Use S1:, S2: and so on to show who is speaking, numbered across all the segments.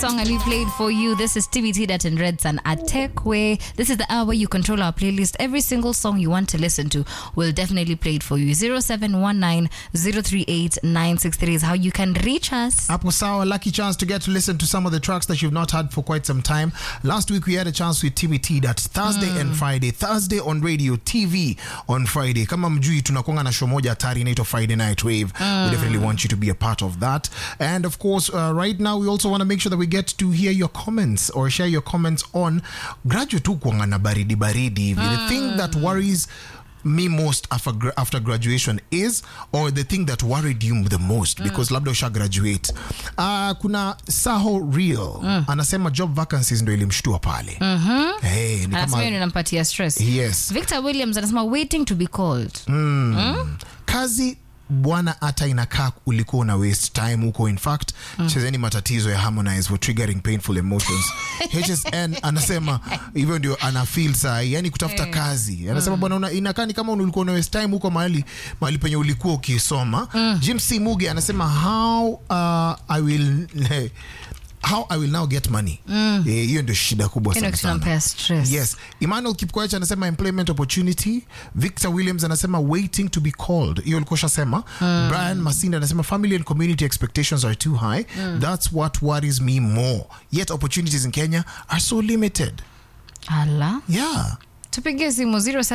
S1: song and we played for you. This is TBT Dat and Red Sun at Techway. This is the hour you control our playlist. Every single song you want to listen to, we'll definitely play it for you. 0719 038 963 is how you can reach us.
S2: Hapo sawa, lucky chance to get to listen to some of the tracks that you've not had for quite some time. Last week we had a chance with TBT that Thursday and Friday. Thursday on radio, TV on Friday. Kama mjui tunakuanga na show moja hatari inaitwa Friday Night Wave. We definitely want you to be a part of that. And of course, uh, right now we also want to make sure that we get to hear your comments or share your comments on graduate tu kuanga na baridi baridi hivi. The thing that worries me most after, gra- after graduation is or the thing that worried you the most because labda usha graduate uh, kuna saho real anasema job vacancies ndo ilimshtua pale hey, ni
S1: Anasema
S2: kama,
S1: hiyo inampatia stress.
S2: yes
S1: Victor Williams anasema waiting to be called.
S2: kazi bwana hata inakaa ulikuwa una waste time huko in fact chezeni matatizo ya harmonize for triggering painful emotions hsn anasema hivyo ndio ana feel saa hii, yani kutafuta kazi anasema bwana una- inakaa ni kama ulikuwa una waste time huko mahali mahali penye ulikuwa ukisoma jim c muge anasema how uh, i will how i will now get money Eh, hiyo ndio shida kubwa
S1: Hiyo
S2: sana
S1: ndio
S2: sana
S1: kinampea stress.
S2: Yes. Emmanuel Kipkoech anasema employment opportunity. Victor Williams anasema waiting to be called. Hiyo ulikuwa ushasema. Brian Masinda anasema family and community expectations are too high. That's what worries me more. Yet opportunities in Kenya are so limited.
S1: Ala.
S2: Yeah.
S1: tupigie simu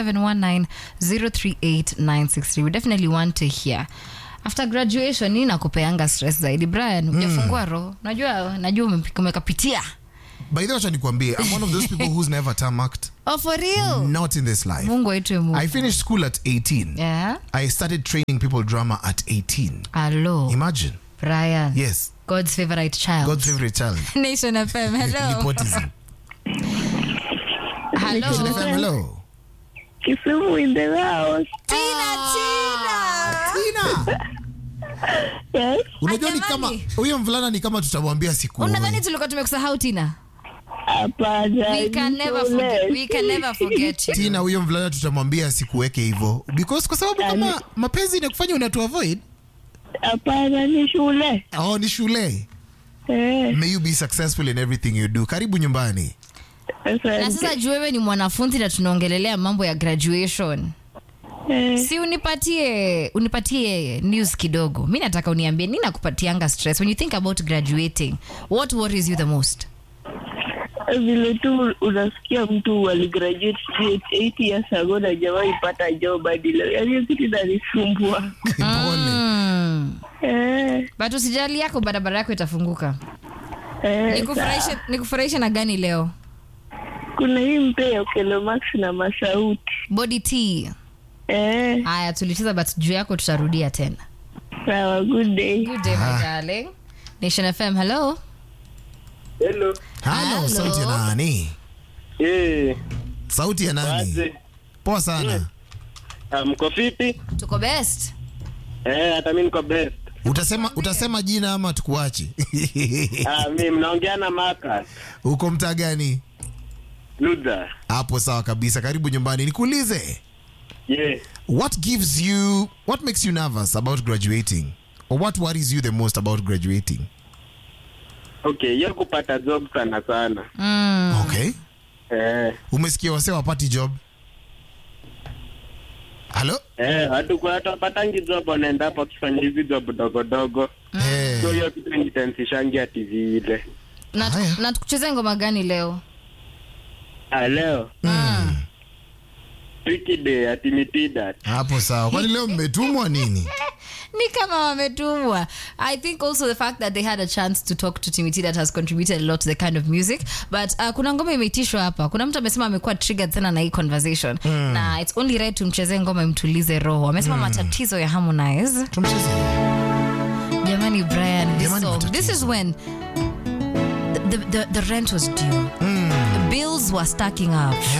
S1: 0719038963 we definitely want to hear after graduation nini nakupeanga stress zaidi brian ujafungua roho najua najua ume- umekapitia
S2: By the way, acha nikwambie, I'm one of those people who's never tarmacked.
S1: oh for real
S2: Not in this life.
S1: mungu aitwe mungu
S2: I finished school at 18.
S1: yeah
S2: I started training people drama at 18.
S1: alo
S2: Imagine.
S1: brian
S2: Yes.
S1: god's favorite child
S2: God's favorite child.
S1: nation fm hello
S2: Nepotism.
S1: hello
S2: Nation FM, hello.
S3: Kisumu in the house.
S1: tina tina
S2: Tina.
S3: Yes.
S2: unajua ni kama
S1: Jamani.
S2: huyo mvulana ni kama tutamwambia siku
S1: unadhani tulikuwa tumekusahau tina
S3: Hapana.
S1: we can
S3: ni
S1: never
S3: shule.
S1: forget, we can never forget you
S2: tina huyo mvulana tutamwambia sikuweke hivyo because kwa sababu kama mapenzi inakufanya unatu avoid
S3: Hapana, ni shule.
S2: oh, ni shule
S3: Eh,
S2: may you be successful in everything you do karibu nyumbani
S1: na
S3: asante.
S1: sasa juu wewe ni mwanafunzi na tunaongelelea mambo ya graduation
S3: Eh,
S1: si unipatie unipatie news kidogo mi nataka uniambie nini nakupatianga stress when you think about graduating what worries you the most
S3: vile tu unasikia mtu aligraduate sijui 8 years ago na jawahi pata job hadi leo. Yaani hiyo kitu inanisumbua.
S2: pole
S1: mm.
S3: Eh,
S1: but usijali yako barabara yako itafunguka
S3: eh,
S1: nikufurahishe
S3: sawa.
S1: nikufurahishe na gani leo
S3: Kuna hii mpya ya Okelo Max na Masauti.
S1: body t
S3: Eh,
S1: haya tulicheza but juu yako tutarudia tena
S3: sawa, good day.
S1: good day my darling nation fm hello
S4: Hello.
S2: halo
S1: Hello.
S2: sauti ya nani
S4: Eh,
S2: sauti ya nani
S4: aje.
S2: poa sana
S4: Ah, mko vipi?
S1: tuko best
S4: Eh, hata mimi niko best.
S2: utasema utasema jina ama tukuache
S4: Ah, mimi mnaongea na Marcus.
S2: uko mtaa gani
S4: Luther.
S2: hapo sawa kabisa karibu nyumbani nikuulize
S4: Yeah.
S2: what gives you what makes you nervous about graduating or what worries you the most about graduating
S4: Okay, hiyo kupata job sana sana.
S1: mm.
S2: okay
S4: Eh,
S2: umesikia wase wapati job halo
S4: eh, watu kwa watu wapatangi job wanaenda hapo wakifanya hizi job dogo dogo.
S2: Eh,
S4: So hiyo kitu nitensishangi ati vile.
S1: na,
S2: Haya.
S1: na tukuchezea ngoma gani leo
S4: Ah, leo. Tricky day ati mitida.
S2: hapo sawa kwani leo mmetumwa nini
S1: ni kama wametumwa i think also the fact that they had a chance to talk to timiti that has contributed a lot to the kind of music but uh, kuna ngoma imeitishwa hapa kuna mtu amesema amekuwa triggered sana na hii conversation na it's only right tumchezee ngoma imtulize roho amesema matatizo ya harmonize
S2: tumcheze
S1: jamani brian this
S2: Jamani,
S1: song this
S2: matatizo.
S1: is when the, the, the, the rent was due bills were stacking up